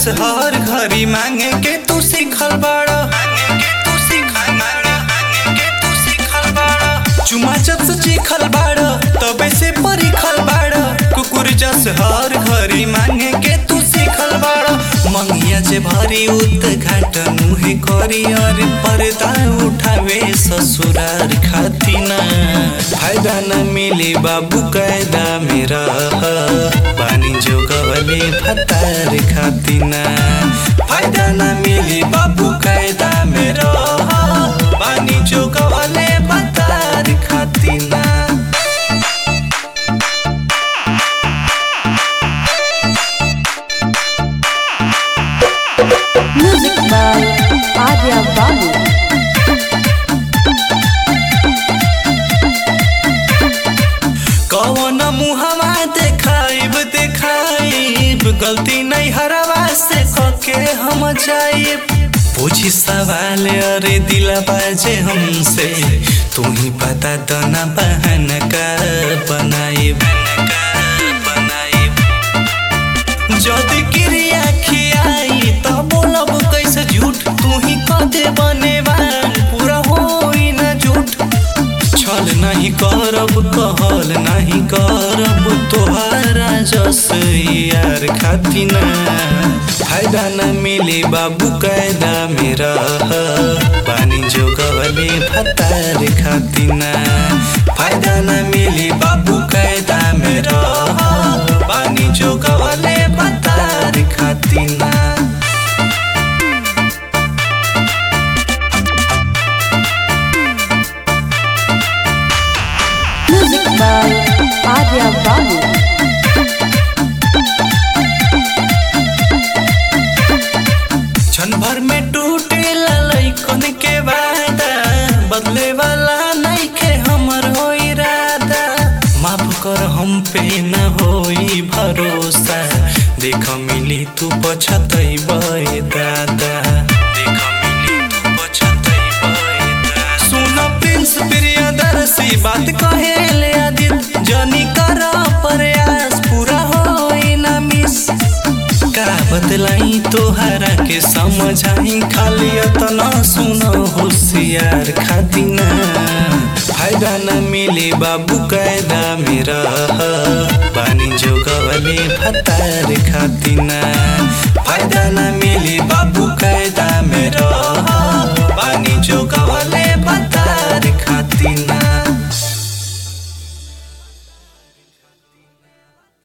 जस हर घरी मांगे के तू सीखल बाड़ा चुमा जब से चीखल बाड़ा तबे से परिखल बाड़ा कुकुर जस हर घरी मांगे के तू सीखल बाड़ा मंगिया जे भरी उत घाट मुहे करी और पर्दा उठावे ससुरार खातिना फायदा न मिली बाबू कायदा मेरा पानी जो गवले फतार खातिना फायदा न मिली बाबू कायदा मेरा पानी जो गवले फतार खातिना Music by Adya Babu. कौन मुहवा देखाइब देखाइब गलती नहीं हरवा से कके हम जाइब पूछी सवाल अरे दिला बाजे हमसे तू ही बता दो ना बहन का बनाइब जदि क्रिया खियाई त बोलब कैसे झूठ तू ही कदे बनेवान पूरा होई ना झूठ छल नहीं करब कहल नहीं करब तोहारा जस यार खातिना फायदा न मिली बाबू कायदा मेरा पानी जो गवले फतार खातिना फायदा न मिली बाबू कायदा मेरा पानी जो गवले फतार खातिना Music by Adya Babu. क्षण भर में टूटे ललैकन के वादा बदले वाला नहीं के हमर हो इरादा माफ कर हम पे न होई भरोसा देख मिली तू पछतई बे दादा देख मिली तू पछतई बे दादा सुन प्रिंस प्रियदर्शी बात कहे ले आदित जनी कर प्रयास पूरा होई ना मिस का बदलाई तोहरा के समझाई खाली अतना सुनो होशियार खातिना फायदा न मिले बाबू कायदा मेरा पानी जो गवले फतार खाती